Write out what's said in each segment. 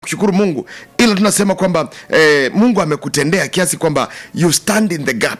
kushukuru mungu ila tunasema kwamba eh, mungu amekutendea kiasi kwamba you stand in the gap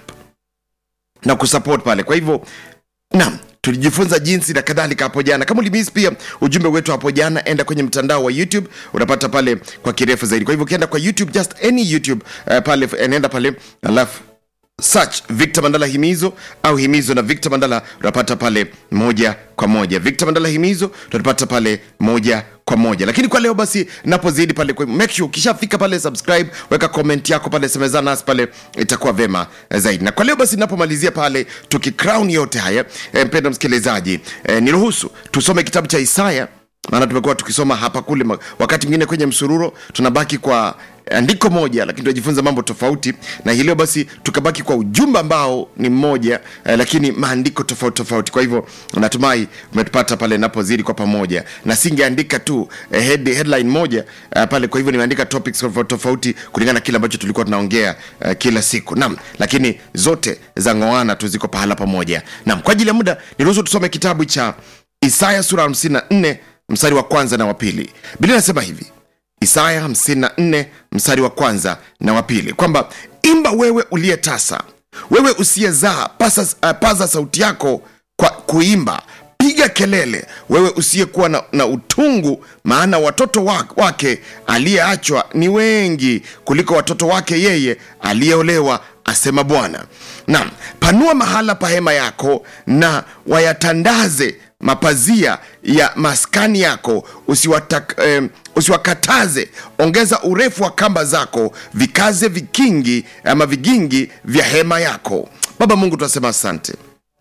na kusupport pale kwa hivyo naam tulijifunza jinsi na kadhalika hapo jana kama ulimis pia ujumbe wetu hapo jana enda kwenye mtandao wa youtube unapata pale kwa kirefu zaidi kwa hivyo ukienda kwa youtube just any youtube uh, pale anaenda pale alafu search victor mandala himizo au himizo na victor mandala utapata pale moja kwa moja victor mandala himizo tutapata pale moja kwa moja lakini kwa leo basi napozidi pale kwa make sure ukishafika pale subscribe weka comment yako pale semezana nasi pale itakuwa vema zaidi na kwa leo basi napomalizia pale tukicrown yote haya e, mpenda msikilizaji e, niruhusu tusome kitabu cha isaya maana tumekuwa tukisoma hapa kule ma- wakati mwingine kwenye msururo tunabaki kwa andiko moja lakini tunajifunza mambo tofauti na hii leo basi tukabaki kwa ujumbe ambao ni mmoja eh, lakini maandiko tofauti tofauti kwa hivyo natumai umetupata pale napozidi kwa pamoja na singeandika tu eh, head, headline moja eh, pale kwa hivyo nimeandika topics tofauti tofauti kulingana na kile ambacho tulikuwa tunaongea eh, kila siku nam lakini zote za ngoana tu ziko pahala pamoja nam kwa ajili ya muda niruhusu tusome kitabu cha isaya sura 54 mstari wa kwanza na wa pili biblia inasema hivi isaya 54 mstari wa kwanza na wa pili kwamba imba wewe uliye tasa wewe usiyezaa pasa, uh, paza sauti yako kwa kuimba piga kelele wewe usiyekuwa na, na utungu maana watoto wa- wake aliyeachwa ni wengi kuliko watoto wake yeye aliyeolewa asema bwana nam panua mahala pa hema yako na wayatandaze mapazia ya maskani yako usiwatak, eh, usiwakataze ongeza urefu wa kamba zako vikaze vikingi ama vigingi vya hema yako baba mungu tunasema asante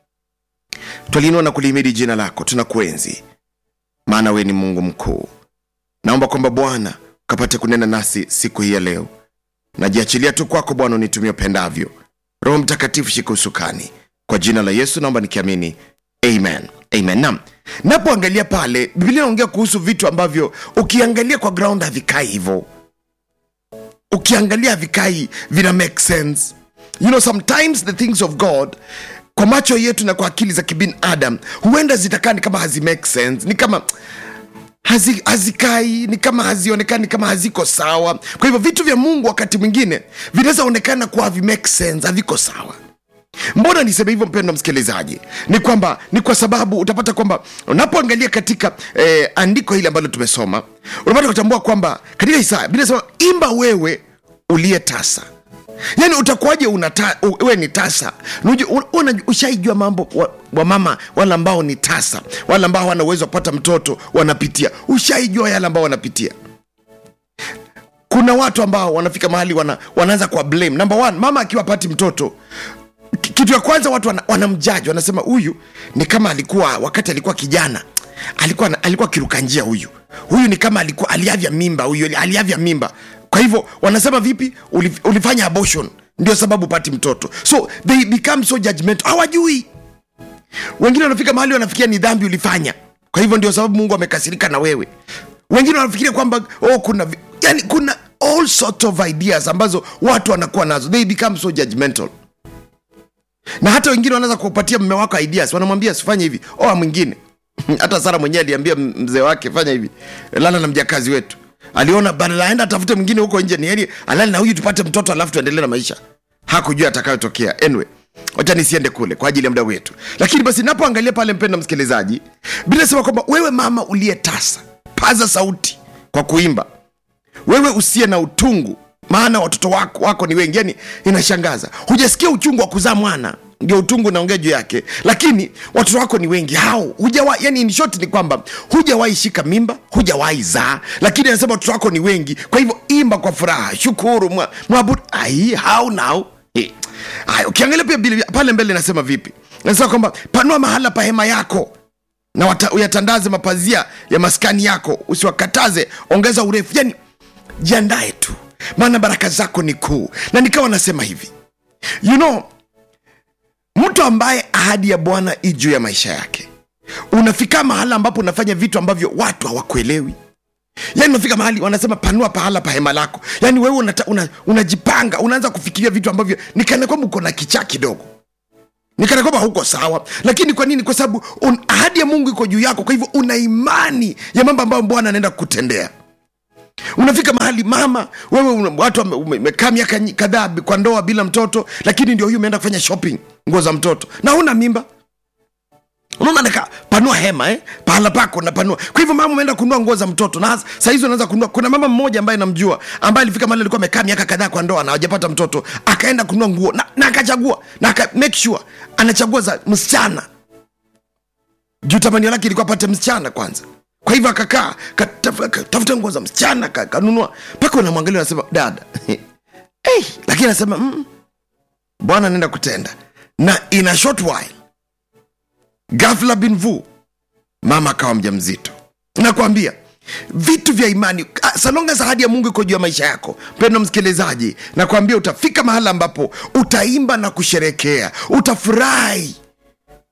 twaliinua na kulihimidi jina lako tunakuenzi maana wewe ni mungu mkuu naomba kwamba bwana ukapate kunena nasi siku hii ya leo najiachilia tu kwako bwana unitumia upendavyo roho mtakatifu shika usukani kwa jina la yesu naomba nikiamini amen amen nam napoangalia pale biblia inaongea kuhusu vitu ambavyo ukiangalia kwa ground havikai hivo ukiangalia havikai vina make sense you know sometimes the things of god kwa macho yetu na kwa akili za kibinadam huenda zitakaa ni kama hazi make sense ni kama hazi, hazikai ni kama hazionekani kama haziko sawa kwa hivyo vitu vya mungu wakati mwingine vinaweza onekana kuwa havi make sense haviko sawa mbona niseme hivyo mpendo msikilizaji ni kwamba ni kwa sababu utapata kwamba unapoangalia katika eh, andiko hili ambalo tumesoma unapata kutambua kwamba katika isaya biblia inasema imba wewe uliye tasa yaani utakuwaje unata, u- we ni tasa Unajua- un- una- ushaijua mambo wa, wa mama wale ambao ni tasa wale ambao wana uwezo wa kupata mtoto wanapitia ushaijua yale ambao wanapitia kuna watu ambao wanafika mahali wana, wanaanza kwa blame number one mama akiwa pati mtoto ki- kitu ya kwanza watu wana- wanamjaji wanasema huyu ni kama alikuwa wakati alikuwa kijana alikuwa na- alikuwa kiruka njia huyu huyu ni kama alikuwa aliavya mimba huyu aliavya mimba kwa hivyo wanasema vipi Ulif, ulifanya abortion ndio sababu pati mtoto so they become so judgmental hawajui wengine wanafika mahali wanafikia ni dhambi ulifanya kwa hivyo ndio sababu mungu amekasirika na wewe wengine wanafikiria kwamba oh, kuna vi- yani kuna all sort of ideas ambazo watu wanakuwa nazo they become so judgmental na hata wengine wanaweza kupatia mme wako ideas wanamwambia sifanye hivi oa mwingine hata sara mwenyewe aliambia m- mzee wake fanya hivi lala na mjakazi wetu aliona badala aenda atafute mwingine huko nje ni heri alali na huyu tupate mtoto alafu tuendelee na maisha hakujua atakayotokea anyway wacha nisiende kule kwa ajili ya muda wetu lakini basi napoangalia pale mpenda msikilizaji bila sema kwamba wewe mama uliye tasa paza sauti kwa kuimba wewe usiye na utungu maana watoto wako, wako ni wengi yani inashangaza hujasikia uchungu wa kuzaa mwana ndio utungu unaongea juu yake lakini watoto wako ni wengi hao hujawa yani in short ni kwamba hujawahi shika mimba hujawahi zaa lakini anasema watoto wako ni wengi kwa hivyo imba kwa furaha shukuru mwa- mwabudu ai how now Eh. Aya, ukiangalia pia Biblia pale mbele nasema vipi nasema kwamba panua mahala pa hema yako na wata- uyatandaze mapazia ya maskani yako usiwakataze ongeza urefu yani jiandae tu maana baraka zako ni kuu na nikawa nasema hivi you know mtu ambaye ahadi ya bwana i juu ya maisha yake unafika mahala ambapo unafanya vitu ambavyo watu hawakuelewi yani unafika mahali wanasema panua pahala pa hema lako yani wewe unata- una- unajipanga una unaanza kufikiria vitu ambavyo nikana kwamba uko na kichaa kidogo nikana kwamba huko sawa lakini kwa nini kwa sababu un- ahadi ya mungu iko juu yako kwa hivyo una imani ya mambo ambayo bwana anaenda kukutendea unafika mahali mama wewe una- watu wame- ume- umekaa miaka nyi- kadhaa bi- kwa ndoa bila mtoto lakini ndio hiyo umeenda kufanya shopping nguo za mtoto na huna mimba unaona nika panua hema eh? pahala pako napanua kwa hivyo mama umeenda kununua nguo za mtoto na saa hizi unaanza kununua kuna mama mmoja ambaye namjua ambaye alifika mahali alikuwa amekaa miaka kadhaa kwa ndoa na hajapata mtoto akaenda kununua nguo na, na akachagua na aka make sure anachagua za msichana juu tamanio lake ilikuwa apate msichana kwanza kwa hivyo akakaa kataf- katafuta nguo za msichana ka- kanunua mpaka unamwangalia unasema dada hey, lakini anasema mm, bwana anaenda kutenda na in a short while ghafla bin vu mama akawa mja mzito nakwambia vitu vya imani ah, salonga za ahadi ya mungu iko juu ya maisha yako mpendo msikilizaji nakwambia utafika mahala ambapo utaimba na kusherekea utafurahi